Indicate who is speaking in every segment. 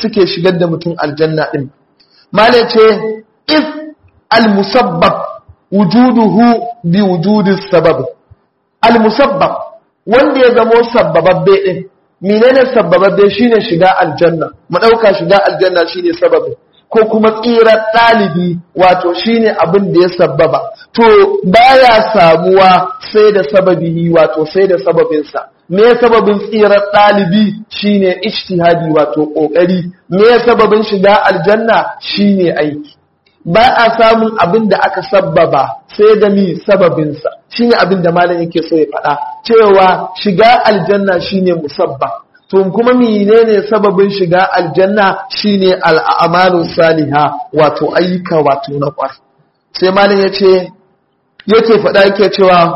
Speaker 1: suke shigar da mutum aljanna din mala ce if al musabbab wujuduhu bi wujudi sabab al musabbab wanda ya zamo sabbababbe din menene sabbababbe shine shiga aljanna mu dauka shiga aljanna shine sababin ko kuma tsirar ɗalibi wato shine abin da ya sabbaba to baya samuwa sai da sababi wato sai da sababinsa me sababin tsirar ɗalibi shine ijtihadi wato ƙoƙari me sababin shiga aljanna shine aiki ba a samun abin da aka sabbaba sai da mi sababinsa shine abin da malam yake so ya faɗa cewa shiga aljanna shine musabba to kuma menene sababin shiga aljanna shine al'amalu saliha wato ayyuka wato na kwar sai malam yace yake faɗa yake cewa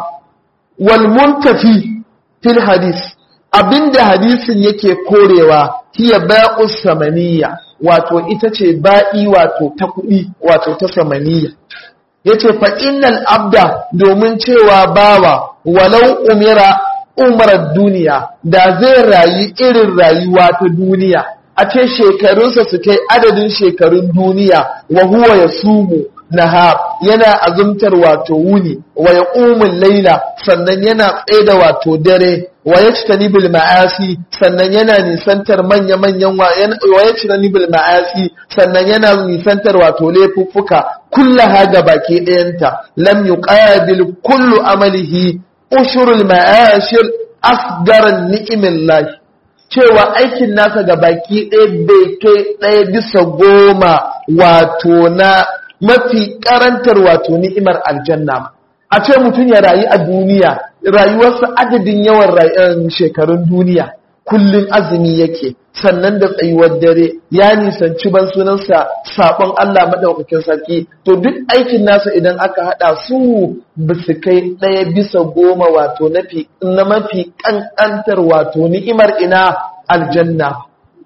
Speaker 1: wal muntafi fil hadis abinda hadisin yake korewa hiya ba'us samaniya wato ita ce ba'i wato ta kuɗi wato ta samaniya yace fa innal abda domin cewa bawa walau umira umarar duniya da zai rayu irin rayuwa ta duniya a ce shekarunsa su kai adadin shekarun duniya wa huwa ya sumu naha yana azumtar wato wuni wa ya ƙumin laila sannan yana tsaida wato dare wa ya cita nibil ma'asi sannan yana nisantar manya-manyan wa ya cita nibil ma'asi sannan yana nisantar wato laifuffuka kullaha ga baki ɗayanta lam yuqabil kullu amalihi ushurul ma'ashir asgaran ni'imin lahi cewa aikin nasa ga baki ɗaya bai kai ɗaya bisa goma wato na mafi karantar wato ni'imar aljanna a ce mutum ya rayu a duniya rayuwarsa adadin yawan shekarun duniya kullum azumi yake sannan da tsayuwar dare ya nisanci ban sunansa sabon Allah madaukakin sarki to duk aikin nasa idan aka hada su ba su kai ɗaya bisa goma wato na mafi ƙanƙantar wato ni'imar ina aljanna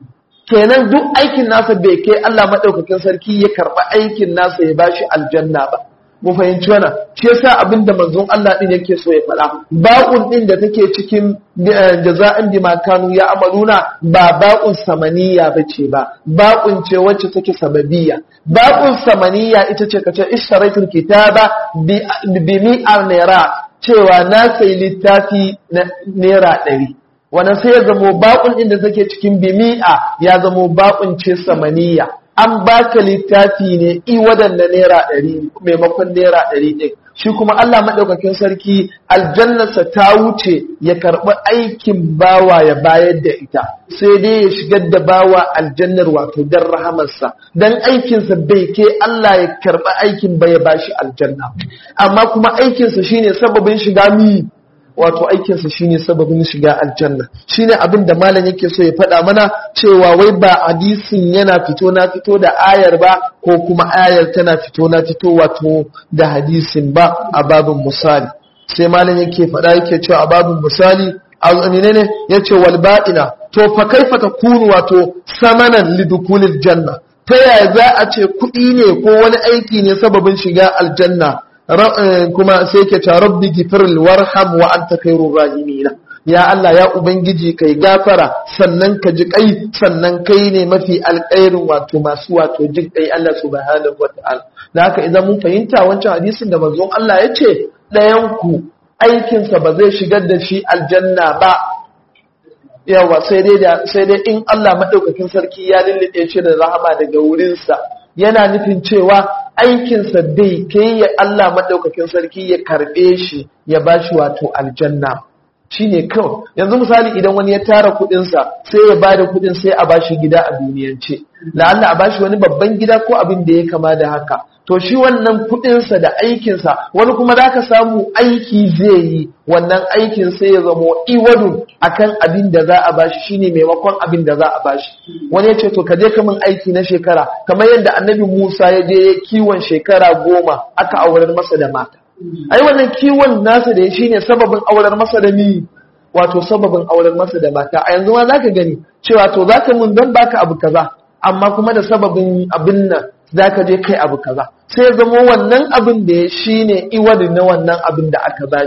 Speaker 1: kenan duk aikin nasa bai kai Allah madaukakin sarki ya karɓa aikin nasa ya bashi aljanna ba mu fahimci wannan shi yasa abin da manzon Allah din yake so ya faɗa ba'un din da take cikin jaza'in bima kanu ya amaluna ba ba'un samaniya bace ba ba'un ce wacce take sababiyya ba'un samaniya ita ce kace ishtaraitul kitaba bi mi'ar naira cewa na sai littafi na naira ɗari wannan sai ya zamo ba'un din da take cikin bimi'a ya zamo ba'un ce samaniya an baka littafi ne i waɗanda naira ɗari maimakon naira ɗari ɗin shi kuma Allah maɗaukakin sarki aljannarsa ta wuce ya karɓi aikin bawa ya bayar da ita sai dai ya shigar da bawa aljannar wato don rahamarsa don aikinsa bai ke Allah ya karɓi aikin ba ya bashi aljanna amma kuma aikinsa shine sababin shiga mi wato aikinsa shine sababin shiga aljanna shine abin da malam yake so ya faɗa mana cewa wai ba hadisin yana fito na fito da ayar ba ko kuma ayar tana fito na fito wato da hadisin ba a babin misali sai malam yake faɗa yake cewa a babin misali azamine ne yace wal ba'ina to fa kaifa takunu wato samanan lidukulil janna ta yaya za a ce kuɗi ne ko wani aiki ne sababin shiga aljanna kuma sai ke ta rabbi gifiril warham wa anta khairur rahimina ya Allah ya ubangiji kai gafara sannan ka ji kai sannan kai ne mafi alƙairin wato masu wato jin kai Allah subhanahu wataala da haka idan mun fahimta wancan hadisin da manzon Allah ya ce ɗayan ku aikinsa ba zai shigar da shi aljanna ba yawa sai dai sai dai in Allah madaukakin sarki ya lullube shi da rahama daga wurinsa yana nufin cewa aikinsa bai kai ya Allah maɗaukakin sarki ya karɓe shi ya ba shi wato aljanna shi ne kawai yanzu misali idan wani ya tara kuɗinsa sai ya ba da kuɗin sai a ba shi gida a duniyance la'alla a ba shi wani babban gida ko abin da ya kama da haka to shi wannan kuɗinsa da aikinsa wani kuma za ka samu aiki zai yi wannan aikin sai ya zamo iwadu akan abin da za a bashi shine maimakon abin da za a bashi wani ya ce to ka je ka min aiki na shekara kamar yadda annabi Musa ya je ya kiwon shekara goma aka aurar masa da mata ai wannan kiwon nasa da ya shine sababin aurar masa da ni wato sababin aurar masa da mata a yanzu ma zaka gani cewa to zaka mun dan baka abu kaza amma kuma da sababin abin nan zaka je kai abu kaza sai ya zama wannan abin da ya shine iwadi na wannan abin da aka bashi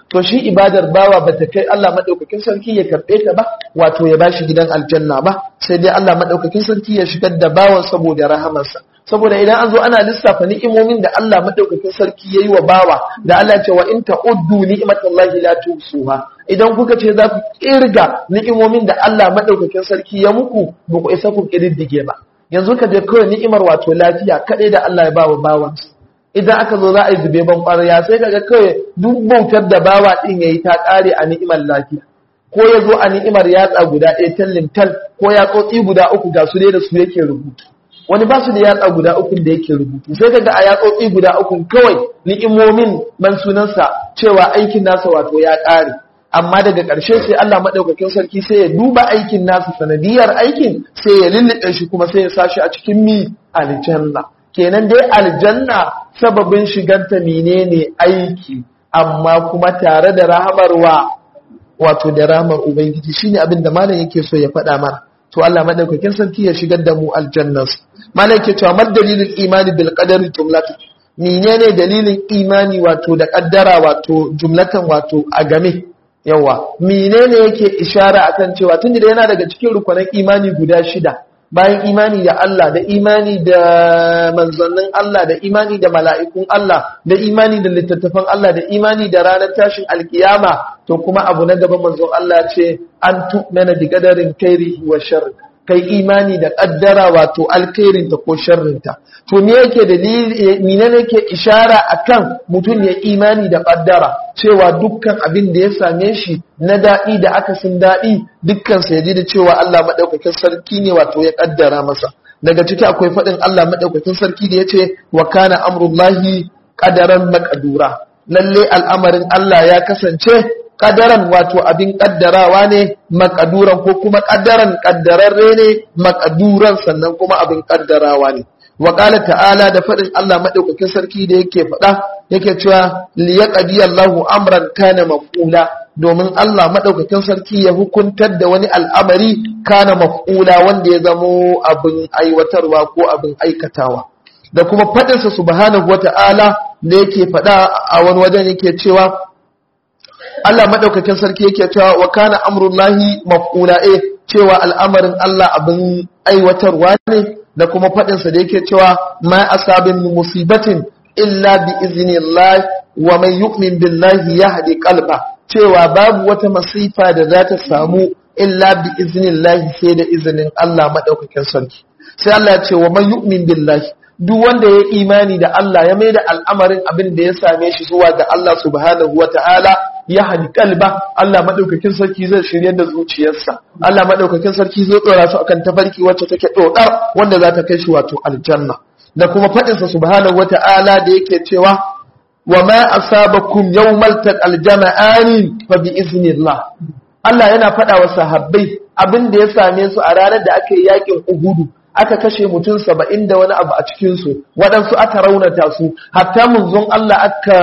Speaker 1: to shi ibadar bawa bata kai Allah madaukakin sarki ya karbe ta ba wato ya bashi gidan aljanna ba sai dai Allah madaukakin sarki ya shigar da bawan saboda rahamarsa saboda idan an zo ana lissafa ni'imomin da Allah madaukakin sarki yayi wa bawa da Allah ce wa in ta'uddu ni'matallahi la tusuha idan kuka ce za ku kirga ni'imomin da Allah madaukakin sarki ya muku ba ku isa ku kirdige ba yanzu ka je kawai ni'imar wato lafiya kadai da Allah ya ba wa bawansa idan aka zo za a yi zube ban ƙwarya sai kaga kawai duk bautar da bawa din yayi ta ƙare a ni'imar lafiya ko ya zo a ni'imar yatsa guda ɗaya tallin tal ko yatsotsi guda uku ga su dai da su yake rubutu wani ba su da yatsa guda uku da yake rubutu sai kaga a yatsotsi guda uku kawai ni'imomin man sunansa cewa aikin nasa wato ya ƙare amma daga ƙarshe sai Allah maɗaukakin sarki sai ya duba aikin nasa sanadiyar aikin sai ya lullube shi kuma sai ya sashi a cikin mi aljanna kenan dai aljanna sababin shigarta menene aiki amma kuma tare da rahamarwa wato da rahamar ubangiji shine abin da malam yake so ya faɗa mana to Allah madaukakin sarki ya shigar da mu aljannas malam yake cewa mad dalilul imani bil qadari jumlatu menene dalilin imani wato da kaddara wato jumlatan wato a game yawa menene yake ishara akan cewa tunda yana daga cikin rukunan imani guda shida bayan imani da Allah da imani da manzannin Allah da imani da mala'ikun Allah da imani da littattafan Allah da imani da ranar tashin alkiyama to kuma abu na gaba manzon Allah ce an tu'mana bi qadarin khairi wa sharri kai imani da kaddara wato alkhairinta ko sharrinta to me yake dalili mene ne yake ishara akan mutum ya imani da kaddara cewa dukkan abin da ya same shi na daɗi da akasin daɗi dukkan sa yaji da cewa Allah madaukakin sarki ne wato ya kaddara masa daga ciki akwai faɗin Allah madaukakin sarki da yace wa kana amrullahi qadaran maqdura lalle al'amarin Allah ya kasance kadaran wato abin kaddarawa ne makaduran ko kuma kadaran kaddararre ne makaduran sannan kuma abin kaddarawa ne wa qala ta'ala da fadin Allah madaukakin sarki da yake fada yake cewa liyaqdi Allahu amran kana maf'ula domin Allah madaukakin sarki ya hukuntar da wani al'amari kana maf'ula wanda ya zamo abin aiwatarwa ko abin aikatawa da kuma fadinsa subhanahu wata'ala da yake fada a wani wajen yake cewa Allah madaukakin sarki yake cewa wa kana amrullahi maf'ula eh cewa al'amarin Allah abin aiwatarwa ne da kuma fadin sa da yake cewa ma asabin musibatin illa bi iznillah wa man yu'min billahi yahdi qalba cewa babu wata masifa da za ta samu illa bi iznillah sai da izinin Allah madaukakin sarki sai Allah ya ce wa man yu'min billahi duk wanda ya imani da Allah ya mai da al'amarin abin da ya same shi zuwa ga Allah subhanahu wa ta'ala ya hadi kalba Allah maɗaukakin sarki zai shirya da zuciyarsa Allah maɗaukakin sarki zai tsora su akan tafarki wacce take ɗoɗar wanda za ta kai shi wato aljanna da kuma faɗinsa subhanahu wa ta'ala da yake cewa wa ma asabakum yawmal taqal jama'ani fa bi iznillah Allah yana faɗa wa sahabbai abin da ya same su a ranar da aka yi yakin Uhudu aka kashe mutum saba'in da wani abu a cikinsu waɗansu aka raunata su hatta munzon Allah aka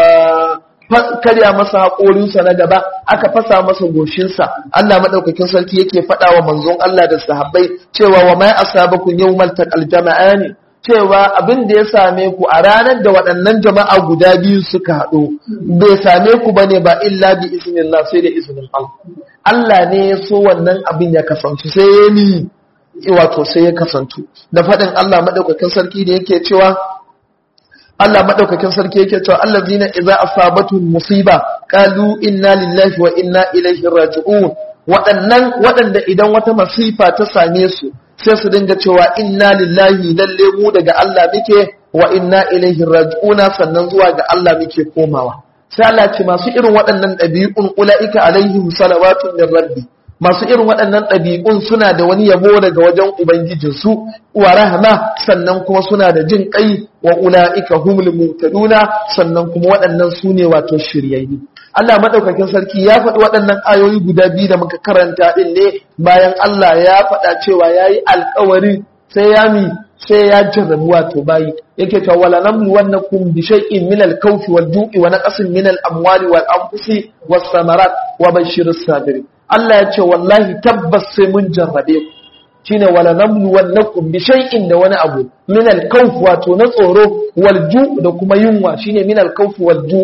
Speaker 1: karya masa haƙorinsa na gaba aka fasa masa goshinsa Allah maɗaukakin sarki yake faɗa wa manzon Allah da sahabbai cewa wa mai asabakum yawmal taqal jama'ani cewa abin da ya same ku a ranar da waɗannan jama'a guda biyu suka haɗu bai same ku bane ba illa bi iznillah sai da izinin Allah Allah ne ya so wannan abin ya kasance sai ya ni wato sai ya kasantu da faɗin Allah maɗaukakin sarki da yake cewa Allah maɗaukakin sarki yake cewa allazina idza asabatuhum musiba qalu inna lillahi wa inna ilaihi raji'un waɗannan waɗanda idan wata masifa ta same su sai su dinga cewa inna lillahi lalle mu daga Allah muke wa inna ilaihi raji'una sannan zuwa ga Allah muke komawa sai Allah ce masu irin waɗannan ɗabi'un ulaika alaihim salawatun min rabbi masu irin waɗannan ɗabi'un suna da wani yabo daga wajen Ubangijinsu, wa rahama sannan kuma suna da jin ƙai wa ula'ika humul mutaduna sannan kuma waɗannan su ne wato shiryayyu. Allah maɗaukakin sarki ya faɗi waɗannan ayoyi guda biyu da muka karanta ɗin ne bayan Allah ya faɗa cewa ya yi alkawari sai ya mi sai ya jarrabu wato bayi yake cewa wala namlu wannakum bi shay'in min al-khawfi wal-ju'i wa naqsin min al-amwali wal-anfusi was-samarat wa bashshiris sabirin Allah ya ce wallahi tabbas sai mun jarrabe ku shine wala namlu wannakum bi shay'in da wani abu min al-khawf wato na tsoro wal ju' da kuma yunwa shine min al-khawf wal ju'i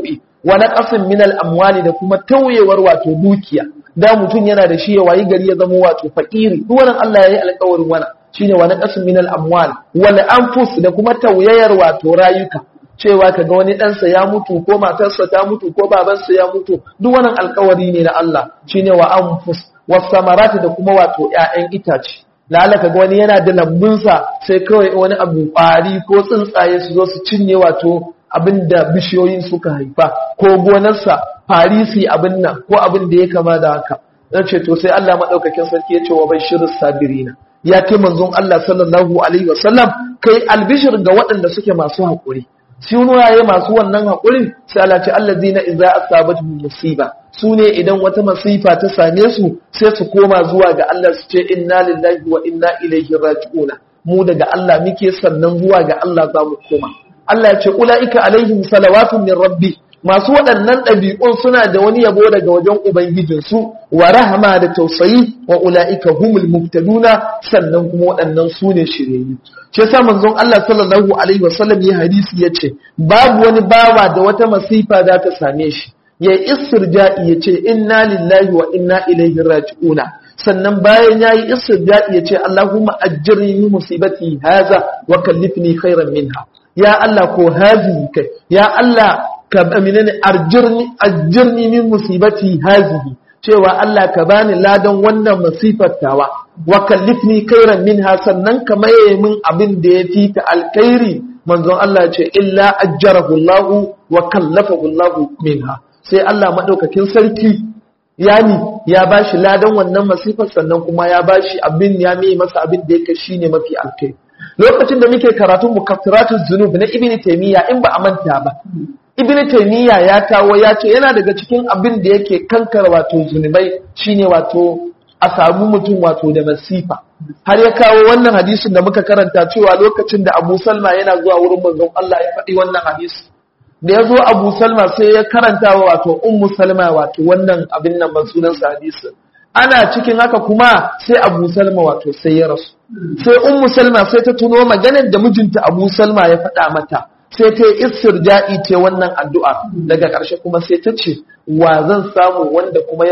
Speaker 1: wa naqasin min al-amwali da kuma tauyewar wato dukiya da mutum yana da shi ya wayi gari ya zama wato fakiri duk wannan Allah ya yi alƙawarin wannan shine wa naqasin min al-amwal wal anfus da kuma tauyayar wato rayuka cewa kaga wani ɗansa ya mutu ko matarsa ta mutu ko babansa ya mutu duk wannan alƙawari ne na Allah shine wa anfus was samarati da kuma wato ƴaƴan itace lala kaga wani yana da lambunsa sai kawai wani abu ƙwari ko tsuntsaye su zo su cinye wato abin da bishiyoyin suka haifa ko gonarsa farisi abin nan ko abin da ya kama da haka dan ce to sai Allah madaukakin sarki ya ce wa bashirus sabirina ya kai manzon Allah sallallahu alaihi wasallam kai albishir ga waɗanda suke masu haƙuri sunaye masu wannan haƙurin sai Allah ce allazina idza asabatuhum musiba su ne idan wata masifa ta same su sai su koma zuwa ga Allah su ce inna lillahi wa inna ilaihi raji'una mu daga Allah muke sannan zuwa ga Allah za mu koma Allah ya ce ula'ika alaihim salawatun min rabbi masu waɗannan ɗabi'un suna da wani yabo daga wajen ubangijinsu wa rahama da tausayi wa ula'ika humul muhtaduna sannan kuma waɗannan su ne shiryayyu shi yasa manzon Allah sallallahu alaihi wasallam ya hadisi yace babu wani bawa da wata masifa za ta same shi ya istirja'i yace inna lillahi wa inna ilaihi raji'una sannan bayan yayi istirja'i yace Allahumma ajirni min musibati haza wa kallifni khairan minha ya Allah ko hazihi kai ya Allah ka aminani arjirni ajirni min musibati hazihi cewa Allah ka bani ladan wannan masifar tawa wa kallifni khairan minha sannan ka maye min abin da yafi ta alkhairi manzon Allah ce illa ajjarahu Allah wa kallafahu Allah minha sai Allah madaukakin sarki yani ya bashi ladan wannan masifar sannan kuma ya bashi abin ya mai masa abin da yake shine mafi alkhairi lokacin da muke karatun mukaffiratul zunub na ibn taymiya in ba a manta ba ibn taymiya ya kawo ya ce yana daga cikin abin da yake kankara wato zunubai shine wato a samu mutum wato da masifa har ya kawo wannan hadisin da muka karanta cewa lokacin da Abu Salma yana zuwa wurin manzon Allah ya faɗi wannan hadisi da ya zo Abu Salma sai ya karanta wa wato Ummu Salma wato wannan abin nan ban sunan sa hadisin ana cikin haka kuma sai Abu Salma wato sai ya rasu sai Ummu Salma sai ta tuno maganar da mijinta Abu Salma ya faɗa mata sai ta yi istirja'i ce wannan addu'a daga ƙarshe kuma sai ta ce wa zan samu wanda kuma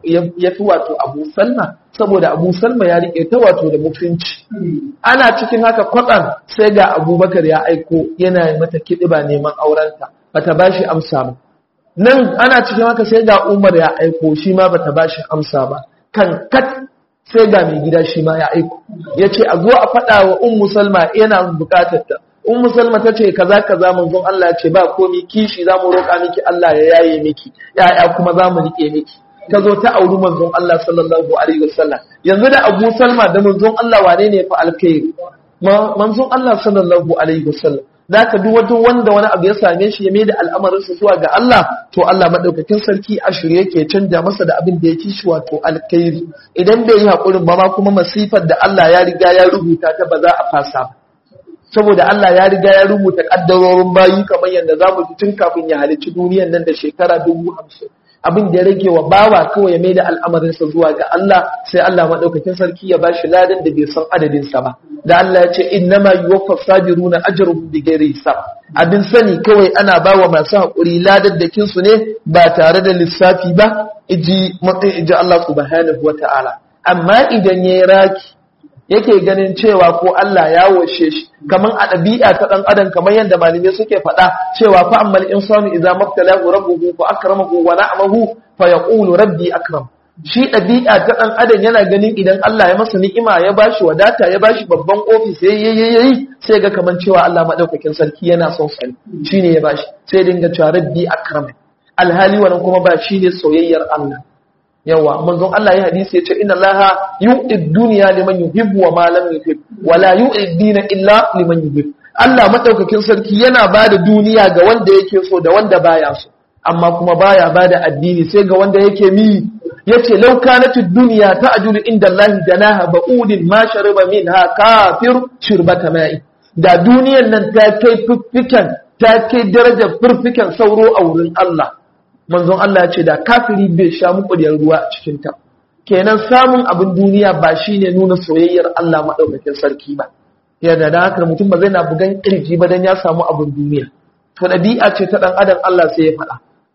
Speaker 1: ya fi wato Abu Salma saboda Abu Salma ya riƙe ta wato da mutunci ana cikin haka kwatsam sai ga Abubakar ya aiko yana mata kiɗiba neman aurenta bata bashi amsa ba nan ana cikin haka sai ga Umar ya aiko shi ma bata bashi amsa ba kan kat sai ga mai gida shi ma ya aiko ya ce a zo a faɗa wa Ummu Salma yana buƙatar ta Ummu Salma ta ce kaza kaza manzon Allah ce ba komi kishi zamu roƙa miki Allah ya yaye miki ya'ya kuma zamu rike miki ta zo ta auri manzon Allah sallallahu alaihi wasallam yanzu da Abu Salma da manzon Allah wane ne fa alkhairi manzon Allah sallallahu alaihi wasallam da ka duk wata wanda wani abu ya same shi ya maida al'amarinsa zuwa ga Allah to Allah madaukakin sarki a shirye yake canja masa da abin da ya ci shi wato alkhairi idan bai yi hakurin ba ma kuma masifar da Allah ya riga ya rubuta ta ba za a fasa ba saboda Allah ya riga ya rubuta kaddarorin bayi kamar yadda za mu ji tun kafin ya halicci duniyar nan da shekara dubu hamsin abin da ya rage wa bawa kawai ya mai da al'amarinsa zuwa ga Allah sai Allah maɗaukakin sarki ya bashi ladan da bai san adadinsa ba da Allah ya ce innama yuwaffa sabiruna ajruhum bighairi hisab abin sani kawai ana bawa masu haƙuri ladaddakin su ne ba tare da lissafi ba iji iji Allah subhanahu wata'ala amma idan yayi raki yake ganin cewa ko Allah ya washe shi kaman a ɗabi'a ta ɗan adam kamar yadda malamai suke faɗa cewa fa ammal insanu idza mabtalahu rabbuhu fa akramahu wa na'amahu fa yaqulu rabbi akram shi ɗabi'a ta ɗan adam yana ganin idan Allah ya masa ni'ima ya bashi wadata ya bashi babban ofis yayi yayi sai ga kaman cewa Allah madaukakin sarki yana son sa shine ya bashi sai dinga cewa rabbi akram alhali wannan kuma ba shine soyayyar Allah yawa manzon Allah ya hadisi ya ce inna Allah yu'id dunya liman yuhibbu wa ma lam yuhib wa la yu'id dina illa liman yuhib Allah madaukakin sarki yana bada duniya ga wanda yake so da wanda baya so amma kuma baya bada addini sai ga wanda yake mi yace law kanatid dunya ta'julu inda Allah janaha ba'udin ma shariba minha kafir shirbata ma'i da duniyan nan ta kai fiffikan ta kai darajar fiffikan sauro a wurin Allah manzon Allah ce da kafiri bai sha muƙudiyar ruwa a cikinta kenan samun abin duniya ba shine nuna soyayyar Allah maɗaukakin sarki ba yadda da haka mutum ba zai na bugan kirji ba dan ya samu abin duniya to ɗabi'a ce ta ɗan adam Allah sai ya faɗa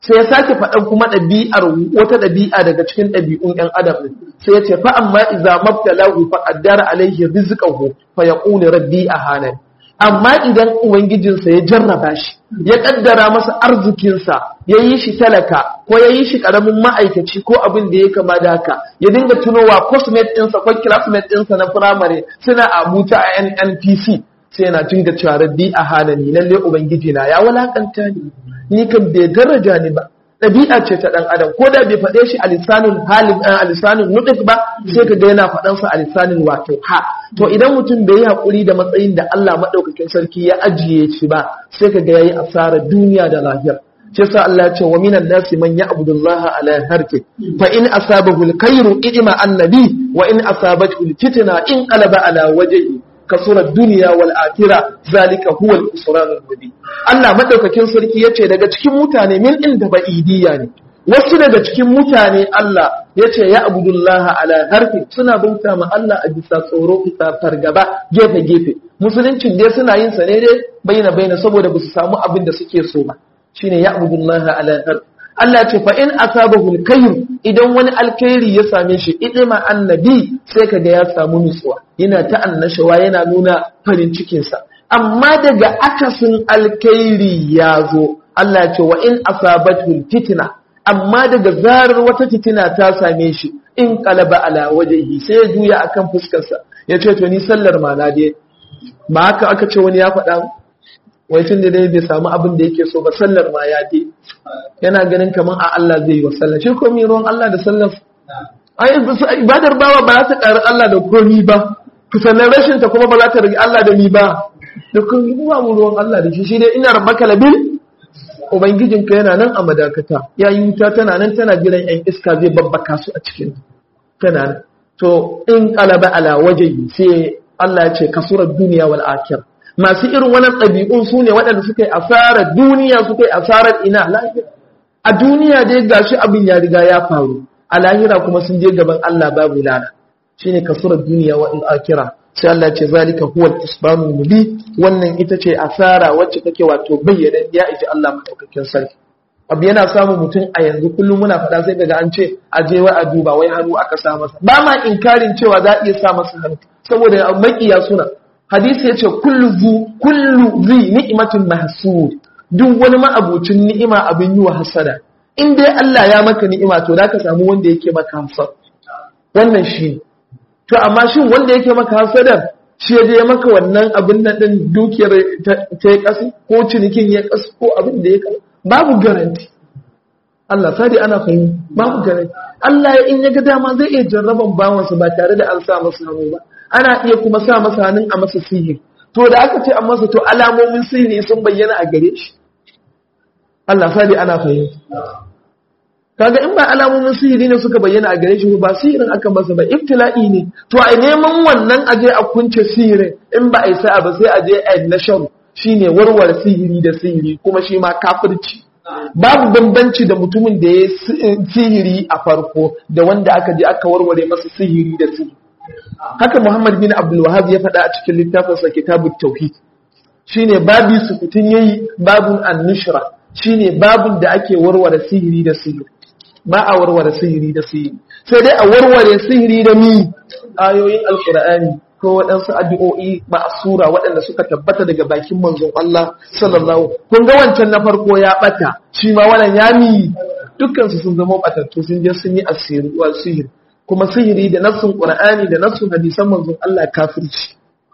Speaker 1: sai ya sake faɗan kuma ɗabi'ar wata ɗabi'a daga cikin ɗabi'un ‘yan adam ne sai ya ce fa amma iza mabtalahu fa qaddara alaihi rizqahu fa yaqulu rabbi ahana amma idan ubangijinsa ya jarraba shi ya kaddara masa arzikinsa ya yi shi talaka ko ya yi shi karamin ma'aikaci ko abin da ya kama da haka ya dinga tunowa cosmate ɗinsa ko classmate ɗinsa na firamare suna abuta a nnpc sai yana dinga cewa rabbi ahana ni lalle ubangiji na ya walakanta ni ni kan bai daraja ni ba ɗabi'a ce ta ɗan adam ko da bai faɗe shi a lisanin halin a lisanin nuɗif ba sai ka ga yana faɗan sa a lisanin wato ha to idan mutum bai yi haƙuri da matsayin da Allah maɗaukakin sarki ya ajiye shi ba sai ka ga yayi asara duniya da lahira shi yasa Allah ya ce wa minan nasi man ya'budu Allah ala harfi fa in asabahu al-khayru idima annabi wa in asabathu al-fitna in qalaba ala wajhihi kasurar duniya wal akira zalika huwa al-usran al-mubin Allah madaukakin sarki yace daga cikin mutane min inda ba'idiyya ne wasu daga cikin mutane Allah yace ya abudullaha ala harfi suna bauta ma Allah a bisa tsoro bisa fargaba gefe gefe musuluncin dai suna yin sa ne dai baina baina saboda ba su samu abin da suke so ba shine ya abudullaha ala harfi Allah ce fa in asabahu al idan wani alkhairi ya same shi idima annabi sai kaga ya samu nutsuwa yana ta annashawa yana nuna farin cikin sa amma daga akasin alkhairi ya zo Allah ya ce wa in asabathu fitna amma daga zarar wata fitina ta same shi in qalaba ala wajhihi sai ya juya akan fuskar sa ya ce to ni sallar ma na dai ba haka aka ce wani ya faɗa wai tun da dai bai samu abin da yake so ba sallar ma ya je yana ganin kamar a Allah zai yi wa sallar shi ko ruwan Allah da sallar ai ibadar bawa ba za ta ƙari Allah da komi ba sannan rashin ta kuma ba za ta rage Allah da ni ba da komi ba mu ruwan Allah da shi shi dai ina rabbaka labil ubangijinka yana nan a madakata ya yi wuta tana nan tana jiran yan iska zai babbaka su a cikin tana nan to in qalaba ala wajhi sai Allah ya ce kasurar duniya wal akhirah masu irin wannan ɗabi'un su ne waɗanda suka yi asarar duniya suka yi asarar ina lahira a duniya dai gashi abin ya riga ya faru a lahira kuma sun je gaban Allah babu lana shine kasurar duniya wa akira sai Allah ce zalika huwa al-isbanu mubi wannan ita ce asara wacce take wato bayyana ya iji Allah madaukakin sarki abu yana samun mutum a yanzu kullum muna faɗa sai daga an ce a je wa a duba wai hannu aka sa masa ba ma inkarin cewa za a iya sa masa hannu saboda makiya suna hadisi yace kullu zu kullu zi ni'matin mahsud duk wani ma'abucin ni'ima abin yi wa hasada in dai Allah ya maka ni'ima to zaka samu wanda yake maka hasad wannan shi to amma shin wanda yake maka hasadar shi ya je maka wannan abin nan din dukiyar ta yi kasu ko cinikin ya kasu ko abin da ya kasu babu garanti Allah sadi ana fahimta babu garanti Allah ya in ya ga dama zai iya jarraban bawansa ba tare da an sa masa hannu ba ana iya kuma sa masa hannun a masa sihiri to da aka ce an masa to alamomin sihiri sun bayyana a gare shi Allah sadi ana fahimta kaga in ba alamomin sihiri ne suka bayyana a gare shi ba sihirin aka masa ba ibtila'i ne to a neman wannan aje a kunce sihirin in ba a yi sa'a ba sai a je a nashar shine warware sihiri da sihiri kuma shi ma kafirci babu bambanci da mutumin da ya sihiri a farko da wanda aka je aka warware masa sihiri da sihiri haka Muhammad bin Abdul Wahhab ya faɗa a cikin littafinsa Kitabut Tauhid shine babi sukutun yayi babun an-nushra shine babun da ake warware sihiri da sihiri ba a warware sihiri da sihiri sai dai a warware sihiri da mi ayoyin alqur'ani ko waɗansu addu'o'i ma'asura waɗanda suka tabbata daga bakin manzon Allah sallallahu kun ga wancan na farko ya bata shi ma wannan ya mi dukkan su sun zama batattu sun je sun yi asiri wa sihiri kuma sihiri da nassun qur'ani da nassun hadisan manzon Allah kafirci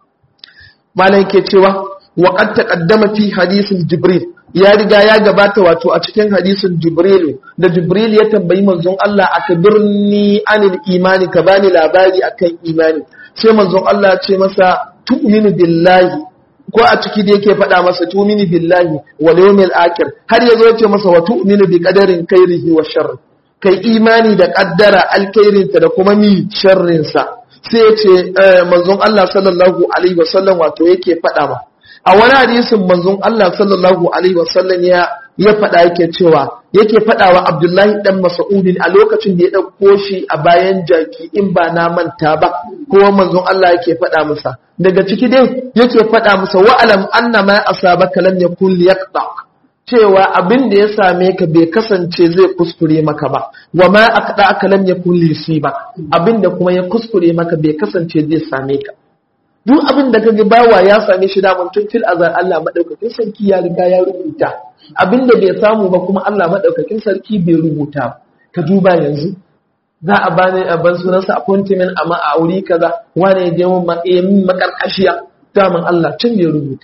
Speaker 1: malam ke cewa wa qad taqaddama fi hadisin jibril ya riga ya gabata wato a cikin hadisin jibril da jibril ya tambayi manzon Allah akbirni anil imani ka bani labari akan imani sai manzon Allah ce masa tu'minu billahi ko a ciki da yake faɗa masa tu'minu billahi wal yawmil akhir har yazo ya ce masa wa tu'minu bi qadarin khairihi wa sharri kai imani da kaddara alkhairinta da kuma mi sharrinsa sai ya ce manzon Allah sallallahu alaihi wasallam wato yake faɗa ma a wani hadisin manzon Allah sallallahu alaihi wasallam ya ya faɗa yake cewa yake faɗa wa Abdullahi dan Mas'udin a lokacin da ya ɗauko shi a bayan jaki in ba na manta ba kuma manzon Allah yake faɗa masa daga ciki dai yake faɗa masa wa alam anna ma asabaka lam yakun liyaqta cewa abin da ya same ka bai kasance zai kuskure maka ba wa ma aqda aka lam yakun lisi ba abin da kuma ya kuskure maka bai kasance zai same ka duk abin da kaga bawa ya same shi da tun fil azar Allah madaukakin sarki ya riga ya rubuta abin da bai samu ba kuma Allah madaukakin sarki bai rubuta ba ka duba yanzu za a bani a ban sunansa appointment amma a wuri kaza wani ya je mun makarkashiya daman Allah can bai rubuta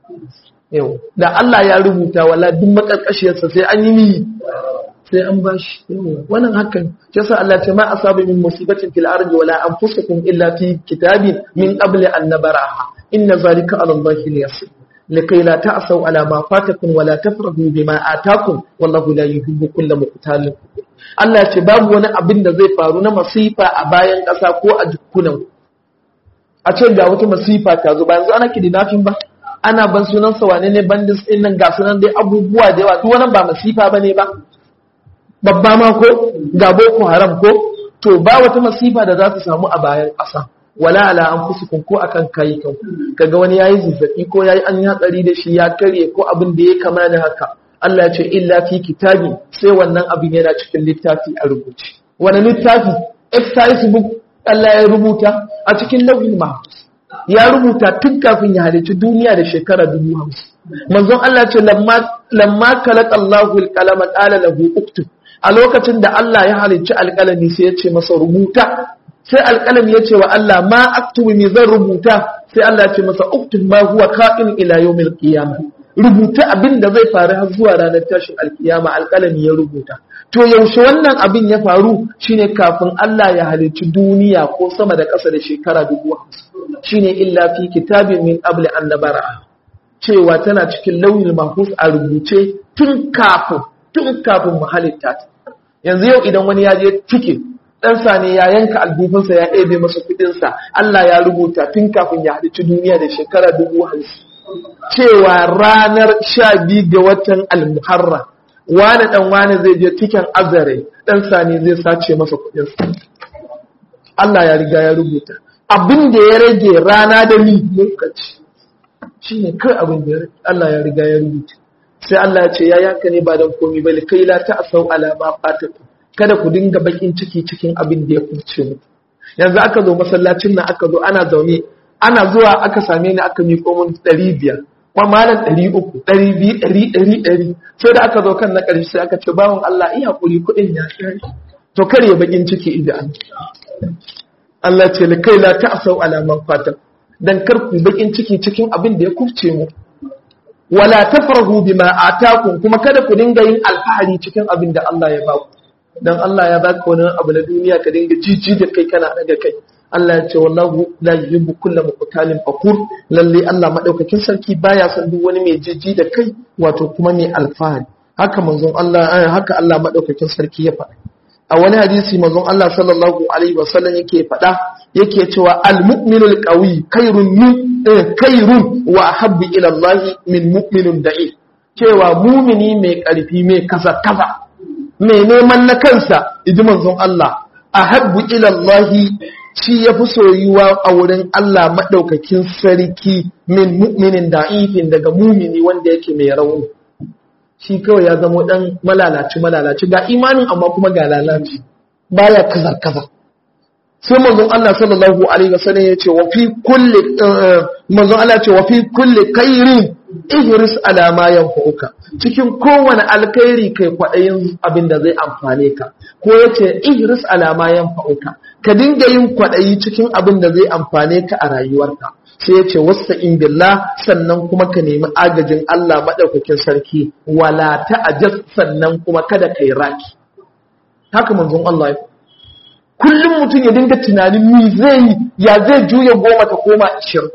Speaker 1: yau da Allah ya rubuta wala duk makarkashiyarsa sai an yi niyi sai an bashi wannan hakan yasa Allah ce ma asabu min musibatin fil ardi wala anfusakum illa fi kitabin min qabli an nabaraha inna zalika ala Allah yasir لكي لا تعصوا على ما فاتكم ولا تفرحوا بما آتاكم والله لا يحب كل مقتال Allah ce babu wani abin da zai faru na masifa a bayan ƙasa ko a jikunan a ce ga wata masifa ta zo ba yanzu ana kidnapping ba ana ban sunan sa wane ne bandits din nan ga sunan dai abubuwa da yawa duk wannan ba masifa bane ba babba ma ko ga boko haram ko to ba wata masifa da za ta samu a bayan ƙasa wala ala anfusikum ko akan kai kan kaga wani yayi zazzabi ko yayi an hatsari da shi ya karye ko abin da ya kama da haka Allah ya ce illa fi kitabi sai wannan abin yana cikin littafi a rubuce wani littafi exercise book Allah ya rubuta a cikin lauhin mahfuz ya rubuta tun kafin ya halicci duniya da shekara dubu hamsin manzon Allah ce lamma kalak Allahu alqalama qala lahu uktub a lokacin da Allah ya halicci alƙalami sai ya ce masa rubuta sai alƙalami ya ce wa Allah ma aktubu me zan rubuta sai Allah ya ce masa uktub ma huwa ka'in ila yawmil qiyamah rubuta abin da zai faru har zuwa ranar tashin alkiyama alƙalami ya rubuta to yaushe wannan abin ya faru shine kafin Allah ya halicci duniya ko sama da ƙasa da shekara dubu hamsin shine illa fi kitabin min qabli an nabara cewa tana cikin launin mahfuz a rubuce tun kafin tun kafin mu halitta ta yanzu yau idan wani ya je cike ɗansa ne ya yanka albufinsa ya ɗebe masa kuɗinsa Allah ya rubuta tun kafin ya halicci duniya da shekara dubu hamsin cewa ranar sha biyu ga watan almuharra wani ɗan wani zai je cikin azare ɗansa ne zai sace masa kuɗinsa Allah ya riga ya rubuta abin da ya rage rana da ni lokaci shi ne kai abin da Allah ya riga ya rubuta sai Allah ya ce ya yanka ne ba don komi ba kai la ta asau alama fatatu kada ku dinga bakin ciki cikin abin da ya kuce mu yanzu aka zo masallacin nan aka zo ana zaune ana zuwa aka same ni aka miƙo mun ɗari biyar kuma malam ɗari uku ɗari biyu ɗari ɗari ɗari sai da aka zo kan na ƙarshe sai aka ce bawan Allah iya kuri kuɗin ya ƙare to kar ya bakin ciki idan Allah ce kai la ta'sau ala man fatan dan kar ku bakin ciki cikin abin da ya kufce mu wala tafrahu bima atakum kuma kada ku dinga yin alfahari cikin abin da Allah ya baku dan Allah ya baka wani abu na duniya ka dinga jiji da kai kana daga kai Allah ya ce wallahu la yuhibbu kulla muqtalin fakur lalle Allah madaukakin sarki baya son duk wani mai jiji da kai wato kuma mai alfahari haka manzon Allah haka Allah madaukakin sarki ya faɗa a wani hadisi manzon Allah sallallahu alaihi wasallam yake faɗa yake cewa al-mu'minul qawi khairun min khairun wa ahabbu ila Allah min mu'minun da'i cewa mumini mai karfi mai kasa kasa mai neman na kansa idi manzon Allah ahabbu ila Allah shi yafi soyuwa a wurin Allah madaukakin sarki min mu'minin da'ifin daga mumini wanda yake mai rauni shi kawai ya zama dan malalaci malalaci ga imanin amma kuma ga lalaci baya kaza kaza sai manzon Allah sallallahu alaihi wasallam ya ce wa fi kulli manzon Allah ya ce wa fi kulli khairin ihris ala ma yanfa'uka cikin kowane alkhairi kai kwadayin abin da zai amfane ka ko yace ihris ala ma yanfa'uka ka dinga yin kwadayi cikin abin da zai amfane ka a rayuwarka sai ya ce wasta in billah sannan kuma ka nemi agajin Allah maɗaukakin sarki wala ta'ajaz sannan kuma kada kai raki haka manzon Allah ya kullum mutum ya dinga tunanin mi zai ya zai juya goma ta koma ashirin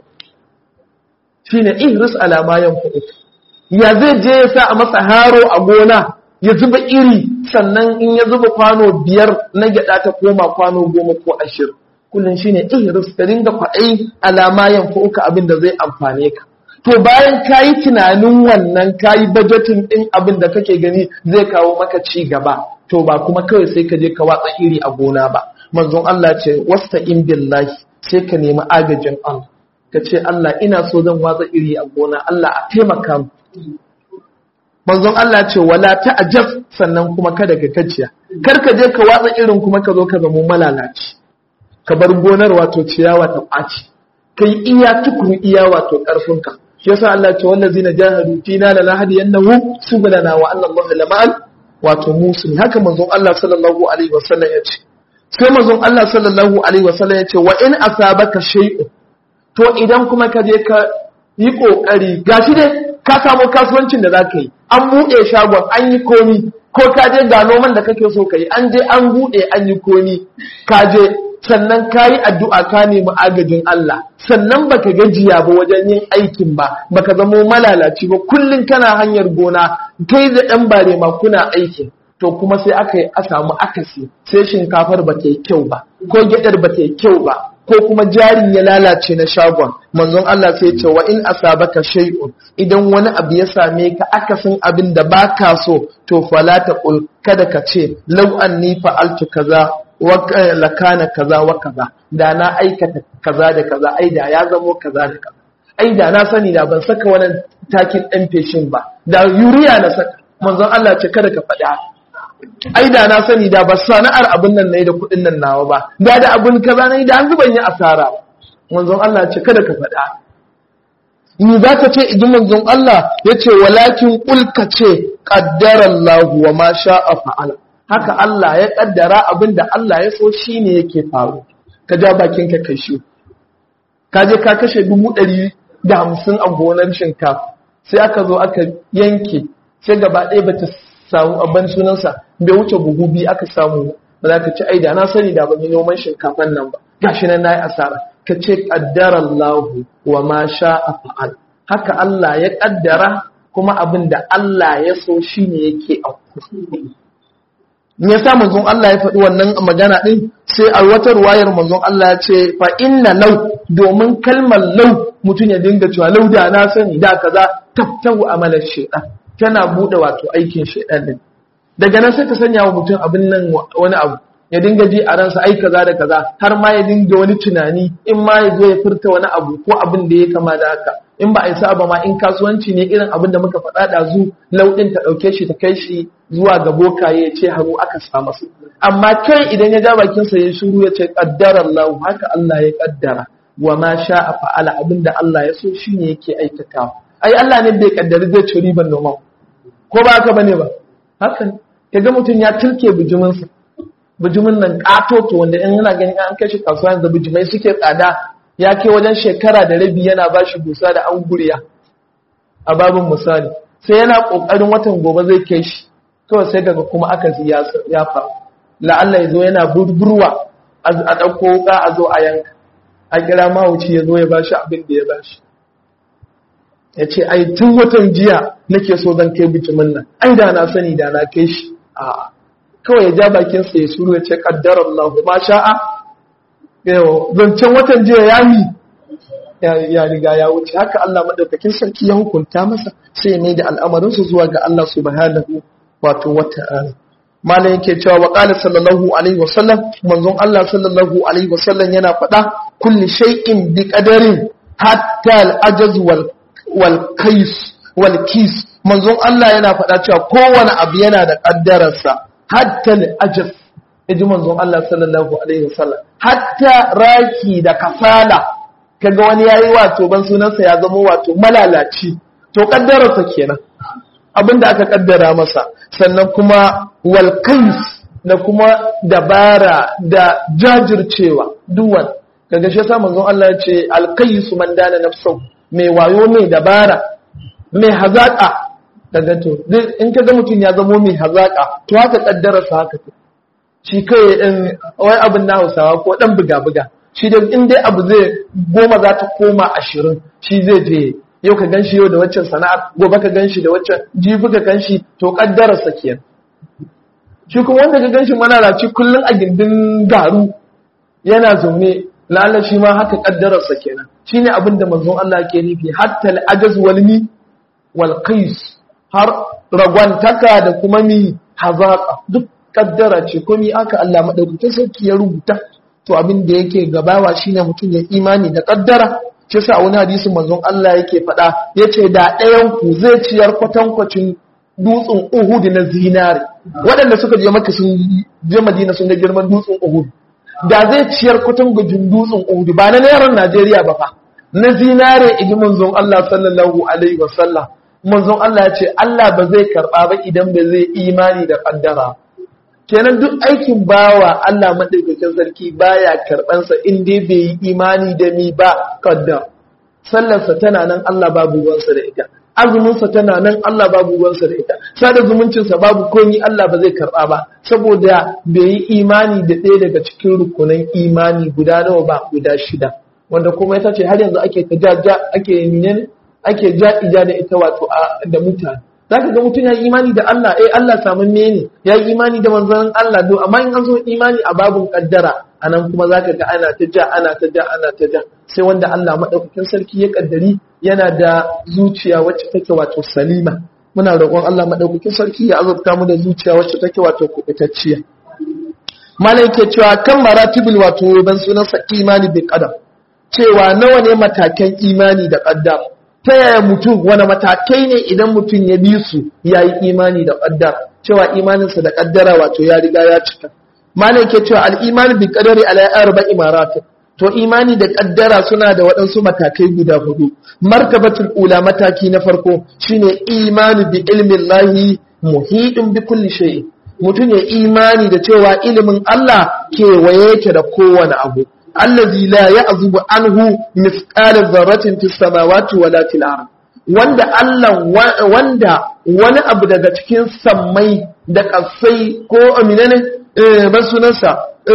Speaker 1: shine ihris ala ma yanfu'u ya zai je ya sa a masa haro a gona ya zuba iri sannan in ya zuba kwano biyar na gyada ta koma kwano goma ko ashirin kullum shine ihris ka dinga kwaɗayi alama yanfu'uka abin da zai amfane ka to bayan kayi tunanin wannan kayi bajetin din abin da kake gani zai kawo maka ci gaba to ba kuma kawai sai ka je ka watsa iri a gona ba manzon Allah ce wasta in billahi sai ka nemi agajin Allah ka ce Allah ina so zan watsa iri a gona Allah a taimaka mu manzon Allah ce wala ta'jab sannan kuma kada ka kaciya kar ka je ka watsa irin kuma ka zo ka zama malalaci ka bar gonar wato ciyawa ta ɓaci kai iya tukuru iya wato ƙarfinka shi yasa Allah ce wallazina jahadu fina la nahdiyannahum subulana wa anna Allah lamal wato musulmi haka manzon Allah sallallahu alaihi wasallam ya ce sai manzon Allah sallallahu alaihi wasallam ya ce wa in asabaka shay'un to idan kuma ka je ka yi kokari gashi dai ka samu kasuwancin da zaka yi an buɗe shagon an yi komi ko ka je ga noman da kake so ka yi an je an buɗe an yi komi ka je sannan ka yi addu'a ka nemi agajin Allah sannan baka gajiya ba wajen yin aikin ba baka zamo malalaci ba kullum kana hanyar gona kai da ɗan bare ma kuna aikin to kuma sai aka yi a samu akasi sai shinkafar ba ta yi kyau ba ko gyaɗar ba ta yi kyau ba ko kuma jarin ya lalace na shagon manzon Allah sai ce wa in asabaka shay'un idan wani abu ya same ka akasin abin da baka so to fala taqul kada ka ce law anni fa'altu kaza wa lakana kaza wa kaza da na aikata kaza da kaza ai da ya zamo kaza da kaza ai da na sani da ban saka wannan takin ɗan feshin ba da yuriya na saka manzon Allah ce kada ka faɗi haka ai da na sani da ba sana'ar abin nan nayi da kuɗin nan nawa ba da da abin kaza nayi da an zuban yi asara manzon Allah ce kada ka faɗa ni za ka ce idan manzon Allah ya ce walakin kulka ce qaddara Allah wa ma sha'a fa'ala haka Allah ya kaddara abin da Allah ya so shine yake faru ka ja bakin ka kai shi ka je ka kashe dubu ɗari da hamsin a gonar shinkafa sai aka zo aka yanke sai gaba ɗaya bata samu abin sunansa bai wuce buhu biyu aka samu ba za ka ci aida na sani da ban yi noman shinkafan nan ba gashi nan nayi asara ka ce qaddara Allah wa ma sha'a fa'al haka Allah ya kaddara kuma abin da Allah ya so shine yake auku me yasa manzon Allah ya faɗi wannan magana din sai a wata ruwayar manzon Allah ya ce fa inna law domin kalmar law mutum ya dinga cewa law da na sani da kaza taftahu amalar shaytan tana bude wato aikin shaytan din daga nan sai ka sanya wa mutum abin nan wani abu ya dinga ji a ransa ai kaza da kaza har ma ya dinga wani tunani in ma ya zo ya furta wani abu ko abin da ya kama da haka in ba a yi ba ma in kasuwanci ne irin abin da muka faɗa da zu lauɗin ta ɗauke shi ta kai shi zuwa ga bokaye ya ce haru aka sa masa amma kai idan ya ja bakinsa ya shiru ya ce qaddara Allah haka Allah ya kaddara wa ma sha'a fa'ala abin da Allah ya so shine yake aikatawa ai Allah ne bai kaddari zai ci riban noman ko ba haka bane ba haka ne kaga mutum ya tilke bijiminsa bijimin nan katoto wanda in yana ganin an kai shi kasuwa yanzu bijimai suke tsada ya kai wajen shekara da rabi yana ba shi dusa da an guriya a babin misali sai yana kokarin watan gobe zai kai shi kawai sai daga kuma aka ya faru la'alla ya zo yana burburwa a ɗauko wuka a zo a yanka a kira mahauci ya zo ya ba shi abin da ya ba shi ya ce ai tun watan jiya nake so zan kai bijimin nan ai da na sani da na kai shi a kawai ya ja bakinsa ya suru ya ce kaddar Allah ma sha'a yau zancen watan jiya ya yi ya riga ya wuce haka Allah madaukakin sarki ya hukunta masa sai ne da al'amarinsa zuwa ga Allah subhanahu wato wata'ala malam yake cewa wa qala sallallahu alaihi wasallam manzon Allah sallallahu alaihi wasallam yana faɗa kulli shay'in bi qadarin hatta al-ajaz wal wal kais wal kis manzon Allah yana faɗa cewa kowane abu yana da kaddararsa hatta al-ajaz yaji manzon Allah sallallahu alaihi wasallam hatta raki da kasala kaga wani yayi wato ban sunansa ya zama wato malalaci to kaddararsa kenan abinda aka kaddara masa sannan kuma wal kais da kuma dabara da jajircewa duwan kaga shi yasa manzon Allah ya ce al kais man dana nafsu mai wayo mai dabara mai hazaka daga to in kaga mutum ya zamo mai hazaka to haka kaddararsa haka shi kai ɗin wai abin na hausawa ko ɗan buga-buga shi da in dai abu zai goma za ta koma ashirin shi zai je yau ka gan shi yau da waccan sana'ar gobe ka gan shi da waccan jibi ka gan shi to ƙaddararsa kenan shi kuma wanda ka gan shi manaraci kullum a gindin garu yana zaune lalla shi ma haka ƙaddararsa kenan shi ne abin da manzon Allah ke nufi hatta al'ajaz wal mi wal qais har ragwantaka da kuma mi hazaka duk kaddara ce komi aka Allah madaukakin sarki ya rubuta to abin da yake gabawa shine mutum ya imani da kaddara shi sa wani hadisin manzon Allah yake faɗa yace da ɗayan ku zai ciyar kwatankwacin dutsen Uhud na zinare waɗanda suka je maka sun je Madina sun ga girman dutsen Uhud da zai ciyar kwatan gujin dutsen Uhud ba na yaran Najeriya ba fa na zinare iji manzon Allah sallallahu alaihi wasallam manzon Allah ya ce Allah ba zai karba ba idan ba zai imani da kaddara kenan duk aikin bawa Allah madaukakin sarki baya karbansa in dai bai yi imani da ni ba kaddara sallarsa tana nan Allah babu ruwansa da ita azuminsa tana nan Allah babu ruwansa da ita sada zumuncinsa babu komi Allah ba zai karba ba saboda bai yi imani da ɗaya daga cikin rukunan imani guda nawa ba guda shida wanda kuma ita ce har yanzu ake ta ja ake menene ake ja ija da ita wato da mutane zaka ga mutum ya yi imani da Allah eh Allah samun ne ya yi imani da manzon Allah do amma in an zo imani a babun kaddara anan kuma zaka ga ana ta ja ana ta ja ana ta ja sai wanda Allah madaukakin sarki ya kaddari yana da zuciya wacce take wato salima muna roƙon Allah madaukakin sarki ya azurta mu da zuciya wacce take wato kubutacciya malai ke cewa kan maratibul wato ban sunan sa imani bil qadar cewa nawa ne matakan imani da qaddar ta yaya mutum wani matakai ne idan mutum ya bi su yayi imani da qaddar cewa imaninsa da qaddara wato ya riga ya cika malai ke cewa al-iman bi qadari ala arba'i maratib to imani da kaddara suna da waɗansu matakai guda hudu martabatul ula mataki na farko shine imani bi ilmin lahi muhidin bi kulli shay mutum ya imani da cewa ilimin Allah kewaye yake da kowane abu allazi la ya'zubu anhu mithqala dharratin fis samawati wala fil ard wanda Allah wanda wani abu daga cikin sammai da kasai ko aminane eh ban sunansa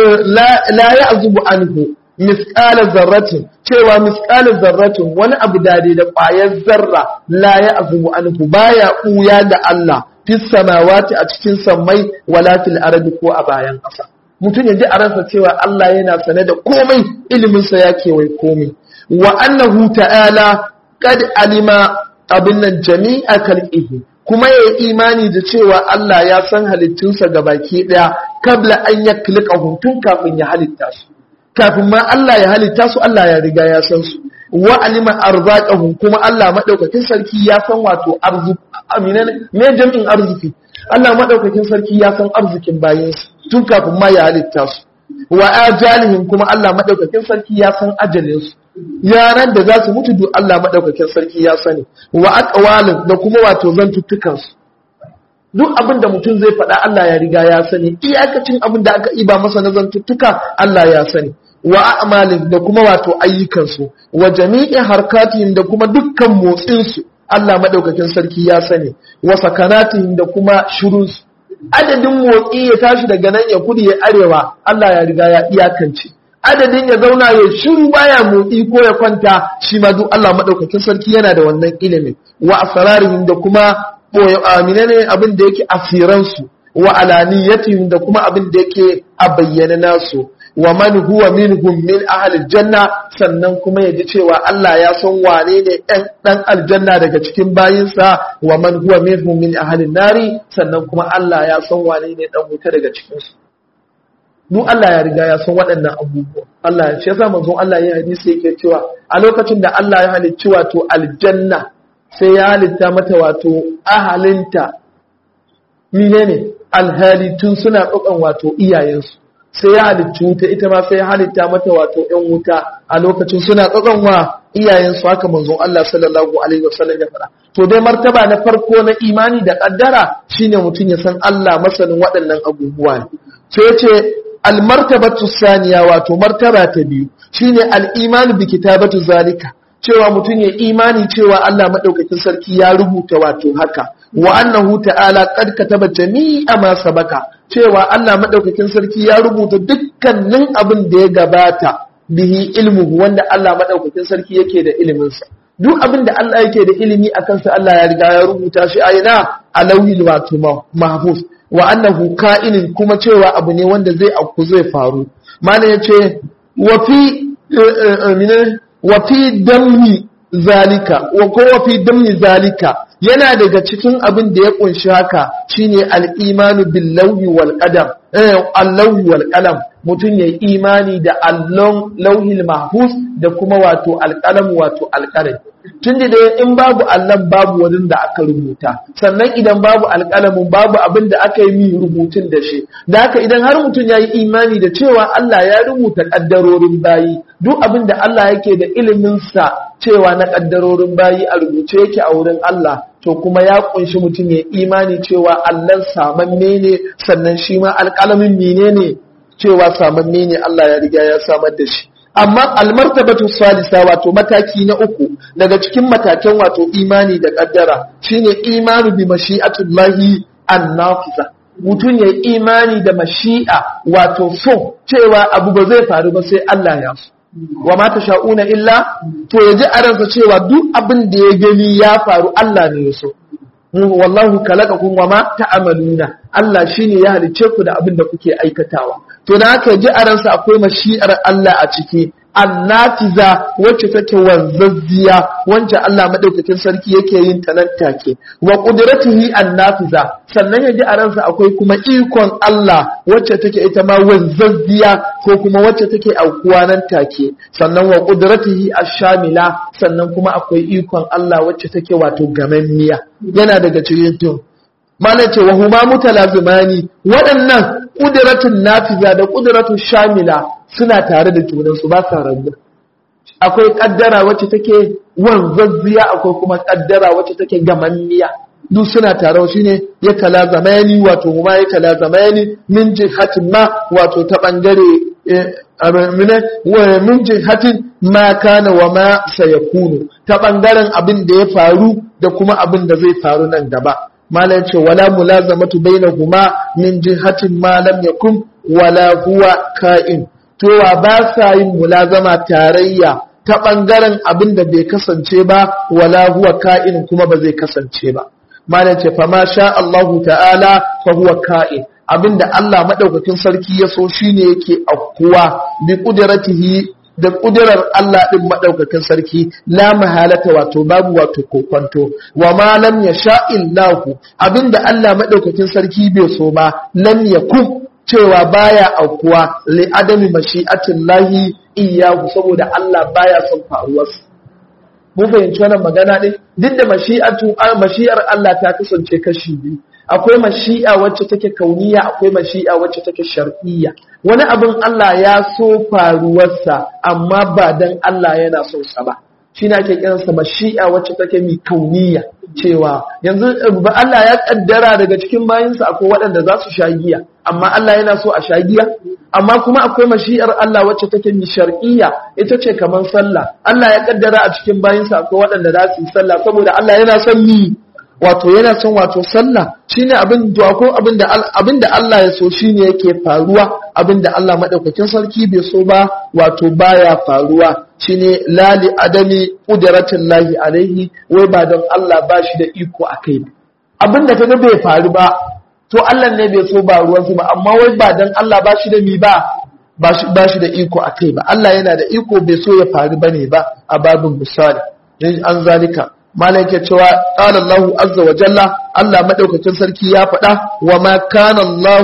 Speaker 1: la ya'zubu anhu misƙalar zarratin cewa misƙalar zarratin wani abu dade da ƙwayar zarra la ya azubu anhu baya ɓuya da Allah fis samawati a cikin sammai wala fil ardi ko a bayan ƙasa mutum ya ji a ransa cewa Allah yana sane da komai iliminsa ya kewaye komai wa annahu ta'ala qad alima abin nan jami'a khalqihi kuma ya yi imani da cewa Allah ya san halittunsa gabaki ɗaya kabla an yaklika tun kafin ya halitta su kafin ma Allah ya halitta su Allah ya riga ya san su wa alima arzaqahum kuma Allah madaukakin sarki ya san wato arziki amina me jami'in arziki Allah madaukakin sarki ya san arzikin bayin su tun kafin ma ya halitta su wa ajalihim kuma Allah madaukakin sarki ya san ajalin su yaran da za su mutu duk Allah madaukakin sarki ya sani wa aqwalin da kuma wato zantuttukan su duk abin da mutum zai faɗa Allah ya riga ya sani iyakacin abin da aka iba masa na zantuttuka Allah ya sani wa a'malin da kuma wato ayyukansu wa jami'in harkatihim da kuma dukkan motsinsu Allah madaukakin sarki ya sani wa sakanatihim da kuma shirunsu adadin motsi ya tashi daga nan ya kudu ya arewa Allah ya riga ya iyakance adadin ya zauna ya shiru baya motsi ko ya kwanta shi ma duk Allah madaukakin sarki yana da wannan ilimin wa asrarihim da kuma amina ne abin da yake asiransu wa alaniyatihim da kuma abin da yake a bayyana nasu wa man huwa minhum min ahli janna sannan kuma yaji cewa Allah ya san wane ne ɗan dan aljanna daga cikin bayinsa wa man huwa minhum min ahli nari sannan kuma Allah ya san wane ne dan wuta daga cikin su duk Allah ya riga ya san waɗannan abubuwa Allah ya ce yasa manzon Allah ya hadisi yake cewa a lokacin da Allah ya halicci wato aljanna sai ya halitta mata wato ahalinta menene alhalitun suna ɗaukan wato iyayensu sai ya halicci wuta ita ma sai ya halitta mata wato ‘yan wuta a lokacin suna tsakon wa iyayensu haka manzon Allah sallallahu Alaihi wasallam ya fara. To dai martaba na farko na imani da ƙaddara shine mutum ya san Allah masanin waɗannan abubuwa ne. Sai ya ce almartabatu saniya wato martaba ta biyu shine al'imani bi kitabatu zalika cewa mutum ya imani cewa Allah madaukakin sarki ya rubuta wato haka wa annahu ta'ala qad kataba jami'a ma sabaka cewa Allah madaukakin sarki ya rubuta dukkanin abin da ya gabata bihi ilmuhu wanda Allah madaukakin sarki yake da ilimin sa duk abin da Allah yake da ilimi akan sa Allah ya riga ya rubuta shi a ina a lauhil wato mahfuz wa annahu ka'inin kuma cewa abu ne wanda zai auku zai faru malam yace wa fi wa fi damni zalika wa ko wa fi damni zalika yana daga cikin abin da ya kunshi haka shine al-imanu bil lawhi wal qadam eh al-lawhi wal qalam mutun yayi imani da allon lawhil mahfuz da kuma wato al-qalam wato al-qalam tun da dai in babu Allah babu wani da aka rubuta sannan idan babu alƙalamin babu abin da aka yi min rubutun da shi da haka idan har mutum ya yi imani da cewa Allah ya rubuta ƙaddarorin bayi duk abin da Allah yake da iliminsa cewa na ƙaddarorin bayi a rubuce yake a wurin Allah to kuma ya kunshi mutum ya imani cewa Allah samanne ne sannan shi ma alƙalamin mene ne cewa samanne ne Allah ya riga ya samar da shi amma almartabatu salisa wato mataki na uku daga cikin matakan wato imani da kaddara shine imanu bi mashi'atullahi annafiza mutum ya imani da mashi'a wato so cewa abu ba zai faru ba sai Allah ya so wa ma sha'una illa to yaji a ransa cewa duk abin da ya gani ya faru Allah ne ya so wallahu kalaqakum wa ma ta'maluna Allah shine ya halice ku da abin da kuke aikatawa to da haka ji a ransa akwai mashi'ar Allah a ciki annatiza wacce take wanzazziya wacce Allah madaukakin sarki yake yin ta nan take wa qudratihi annatiza sannan ya ji a ransa akwai kuma ikon Allah wacce take ita ma wanzazziya ko kuma wacce take aukuwa nan take sannan wa qudratihi ash-shamila sannan kuma akwai ikon Allah wacce take wato gamammiya yana daga cikin to mana ce wa huma mutalazimani waɗannan ƙudiratun nafiza da ƙudiratun shamila suna tare da junansu ba sa rabu akwai ƙaddara wacce take wanzazziya akwai kuma ƙaddara wacce take gamanniya duk suna tare shi ne ya talazamani wato huma ya talazamani min jihatin ma wato ta ɓangare min jihatin ma kana wa ma sayakunu ta ɓangaren abin da ya faru da kuma abin da zai faru nan gaba malam ce wala mulazamatu bainahuma min jihatin ma lam yakun wala huwa ka'in to wa ba sa yin mulazama tarayya ta bangaren abin da bai kasance ba wala huwa ka'in kuma ba zai kasance ba malam ce fa ma sha Allahu ta'ala fa huwa ka'in abinda Allah madaukakin sarki ya so shine yake afkuwa bi qudratihi da ƙudurar Allah ɗin maɗaukakin sarki la mahalata wato babu wato kokonto wa ma lam ya sha'illahu abinda Allah maɗaukakin sarki bai so ba lam ya kun cewa baya aukuwa li adami mashi'atin lahi iyahu saboda Allah baya son faruwarsa mun fahimci wannan magana ɗin duk da mashi'atu mashi'ar Allah ta kasance kashi biyu akwai mashi'a wacce take kauniya akwai mashi'a wacce take shar'iyya wani abin Allah ya so faruwarsa amma ba dan Allah yana so sa ba shi na ke kiransa mashi'a wacce take mi kauniya cewa yanzu ba Allah ya kaddara daga cikin bayinsa akwai waɗanda za su sha giya amma Allah yana so a sha giya amma kuma akwai mashi'ar Allah wacce take mi shar'iyya ita ce kamar sallah Allah ya kaddara a cikin bayinsa akwai waɗanda za su yi sallah saboda Allah yana son mi wato yana son wato sallah shine abin to ko abin da abin da Allah ya so shine yake faruwa abin da Allah madaukakin sarki bai so ba wato baya faruwa shine lali adami qudratin lahi alaihi wai ba don Allah ba shi da iko akai abin da kaga bai faru ba to Allah ne bai so ba ruwan ba amma wai ba don Allah ba shi da mi ba ba shi da iko akai ba Allah yana da iko bai so ya faru bane ba a babin misali an zalika malam yake cewa qala Allah azza wa jalla Allah madaukakin sarki ya faɗa wa ma kana Allah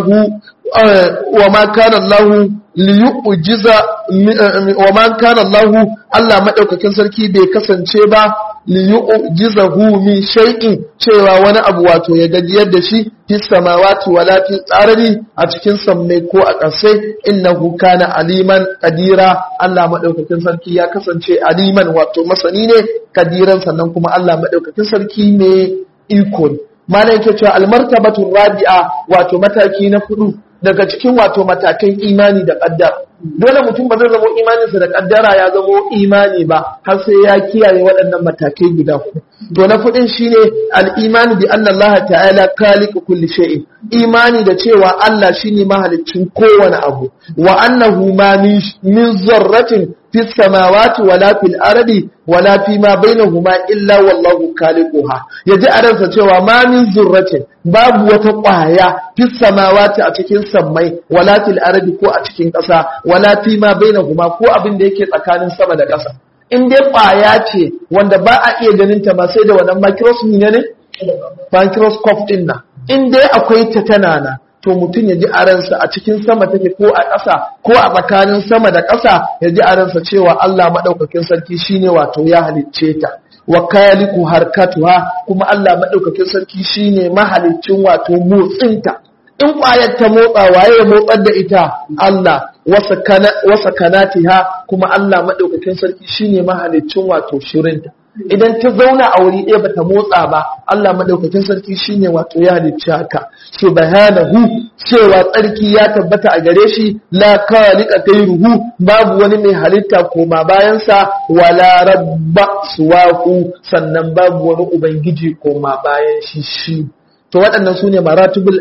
Speaker 1: wa ma kana Allah liyujiza wa ma kana Allah Allah madaukakin sarki bai kasance ba liyujizahu min shay'in cewa wani abu wato ya gajiyar da shi fi samawati wala fi tsarari a cikin sammai ko a ƙasai innahu kana aliman kadira Allah madaukakin sarki ya kasance aliman wato masani ne kadiran sannan kuma Allah madaukakin sarki ne iko ne malam yake cewa almartabatu rabi'a wato mataki na hudu daga cikin wato matakan imani da kaddara dole mutum ba zai zama imaninsa da kaddara ya zama imani ba har sai ya kiyaye waɗannan matakai guda hudu to na fudin shine al-imani bi anna Allah ta'ala khaliqu kulli shay'in imani da cewa Allah shine mahaliccin kowane abu wa annahu ma min zarratin fi samawati wala fil ardi wala fi ma bainahuma illa wallahu khaliquha yaji a ransa cewa ma min zurratin babu wata ƙwaya fi samawati a cikin sammai wala fil ardi ko a cikin ƙasa wala fi ma bainahuma ko abin da yake tsakanin sama da ƙasa in dai ƙwaya ce wanda ba a iya ganin ta ba sai da wannan microscope ne ne microscope din nan in dai akwai ta tana na to mutum ya ji a ransa a cikin sama take ko a ƙasa ko a tsakanin sama da ƙasa ya ji a ransa cewa Allah maɗaukakin sarki shine wato ya halicce ta wa kaliku harkatuha kuma Allah madaukakin sarki shine mahalicin wato motsinta in ƙwayar ta motsa waye ya motsar da ita Allah wasa kanatiha kuma Allah maɗaukakin sarki shine mahalicin wato shirinta idan ta zauna a wuri ɗaya bata motsa ba Allah maɗaukakin sarki shine wato ya halicci haka subhanahu cewa tsarki ya tabbata a gare shi la khaliqa ruhu babu wani mai halitta koma bayansa wala rabba suwaku sannan babu wani ubangiji koma bayan shi shi to waɗannan su ne maratubul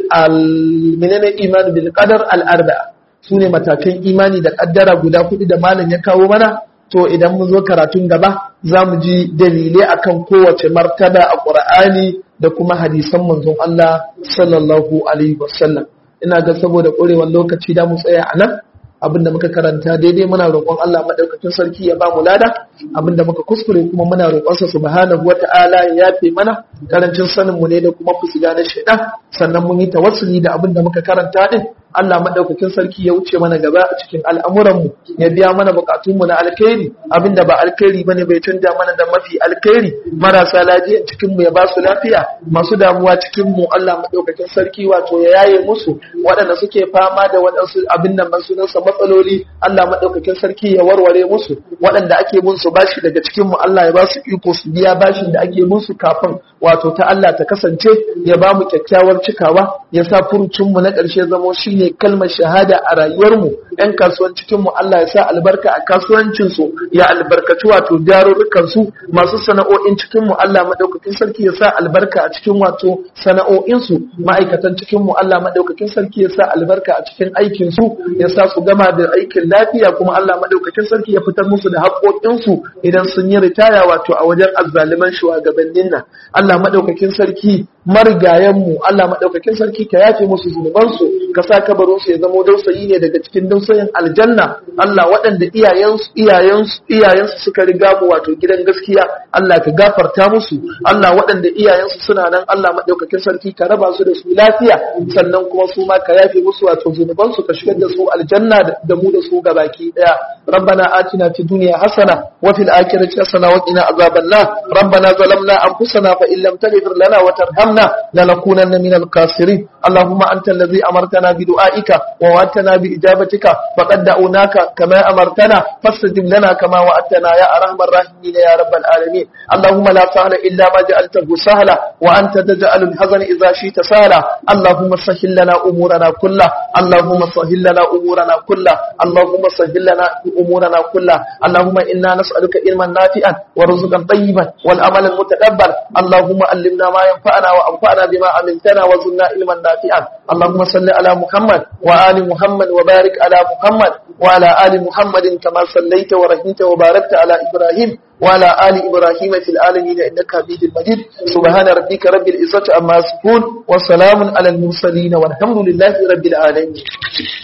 Speaker 1: menene imani bil qadar al arba'a su ne matakan imani da ƙaddara guda kuɗi da malam ya kawo mana to idan mun zo karatun gaba za mu ji dalilai akan kowace martaba a ƙur'ani da kuma hadisan manzon Allah sallallahu alaihi wasallam ina ga saboda ƙurewar lokaci da mu tsaya a nan abinda muka karanta daidai muna roƙon Allah madaukakin sarki ya ba mu lada abinda muka kuskure kuma muna roƙon sa subhanahu wata'ala ya yafe mana karancin sanin mu ne da kuma fusiga na shaidan sannan mun yi tawassuli da abinda muka karanta din Allah madaukakin sarki ya wuce mana gaba a cikin al'amuran mu ya biya mana bukatun mu na alkhairi abinda ba alkhairi bane bai canja mana da mafi alkhairi marasa lafiya cikin mu ya ba su lafiya masu damuwa cikin mu Allah madaukakin sarki wato ya yaye musu waɗanda suke fama da waɗansu abin nan sunansa matsaloli Allah madaukakin sarki ya warware musu waɗanda ake bin su bashi daga cikin mu Allah ya ba su iko su biya bashin da ake bin su kafin wato ta Allah ta kasance ya ba mu kyakkyawar cikawa ya sa furucin mu na ƙarshe zamo shine kalmar shahada a rayuwar mu ɗan kasuwan cikin mu Allah ya sa albarka a kasuwancin su ya albarkaci wato jarurrukan su masu sana'o'in cikin mu Allah madaukakin sarki ya sa albarka a cikin wato sana'o'in su ma'aikatan cikin mu Allah madaukakin sarki ya sa albarka a cikin aikin su ya sa su gama da aikin lafiya kuma Allah madaukakin sarki ya fitar musu da haƙoƙinsu idan sun yi ritaya wato a wajen azzaliman shugabannin nan Allah madaukakin sarki marigayenmu Allah madaukakin sarki ka yafe musu zunubansu ka sa kabarin su ya zama dausayi ne daga cikin dausayin aljanna Allah waɗanda iyayensu iyayensu iyayensu suka riga mu wato gidan gaskiya Allah ka gafarta musu Allah waɗanda iyayensu suna nan Allah madaukakin sarki ka raba su da su lafiya sannan kuma su ma ka yafe musu wato zunubansu ka shigar da su aljanna da mu da su gabaki daya ربنا آتنا في الدنيا حسنة وفي الآخرة حسنة وقنا عذاب النار ربنا ظلمنا أنفسنا فإن لم تغفر لنا وترحمنا لنكونن من الخاسرين اللهم أنت الذي أمرتنا بدعائك ووعدتنا بإجابتك فقد دعوناك كما أمرتنا فاستجب لنا كما وعدتنا يا أرحم الراحمين يا رب العالمين اللهم لا سهل إلا ما جعلته سهلا وأنت تجعل الحزن إذا شئت سهلا اللهم سهل لنا أمورنا كلها اللهم سهل لنا أمورنا كلها اللهم سهل لنا أمورنا كلها اللهم إنا نسألك علما نافعا ورزقا طيبا والأمل المتقبل اللهم علمنا ما ينفعنا وأنفعنا بما عملتنا وزدنا علما نافعا اللهم صل على محمد وآل محمد وبارك على محمد وعلى آل محمد كما صليت ورحمت وباركت على إبراهيم وعلى آل إبراهيم في العالمين إنك حميد مجيد سبحان ربك رب العزة عما يصفون وسلام على المرسلين والحمد لله رب العالمين